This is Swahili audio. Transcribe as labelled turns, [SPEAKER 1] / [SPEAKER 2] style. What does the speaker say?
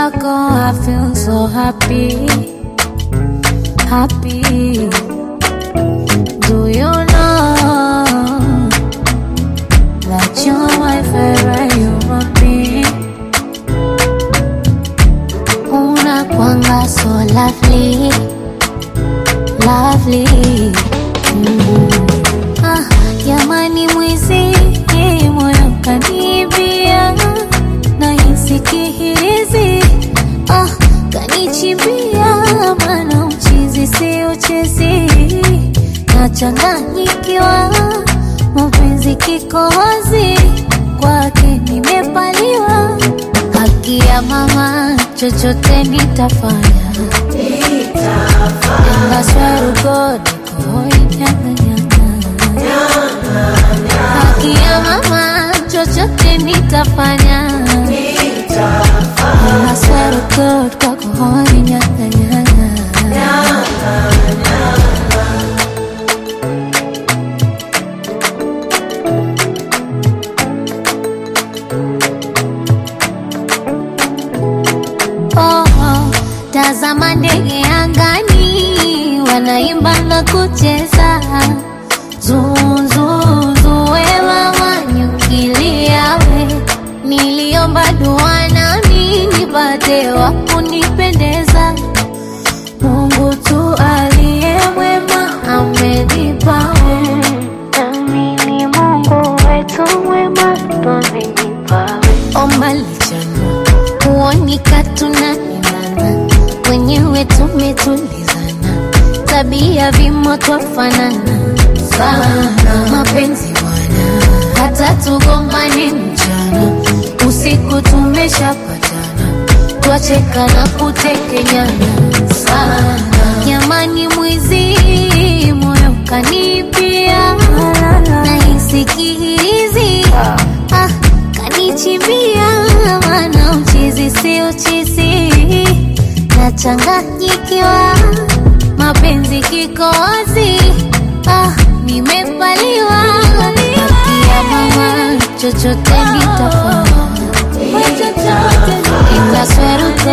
[SPEAKER 1] kwako I feel so happy, happy. Do you know that you're my favorite human being? Unakwanga so lovely, lovely. Mm. Ah, jamani mwizi, moyo kanibia, nahisi kihirizi. Ah, kanichimbia, maana uchizi si uchezi, nachanganyikiwa, mapenzi kikohozi, kwake nimepaliwa, haki ya mama, chochote nitafanya And I swear to God, niko nyanga nyanga. Haki ya mama, chochote nitafanya. And I swear to God, kwako hoi nyanga nyanga. Oh, oh, tazama ndege angani wanaimba na kucheza zuzuzuwe mama nyukiliawe niliomba dua nami nipate wa kunipendeza Mungu tu aliye mwema amenipawe nami ni Mungu wetu mwema amenipawe omba lichana kuonika tunaendana wenyewe tumetulizana tabia vimo twafanana sana mapenzi bwana hata tugombane mchana usiku tumeshapatana twacheka na kutekenyana sana jamani mwizi moyo kanipia nahisi kihirizi ah, kanichimbia maana uchizi si uchizi nachanganyikiwa mapenzi kikozi ah, nimepaliwa haki ya mama chochote nitafanya itasweruka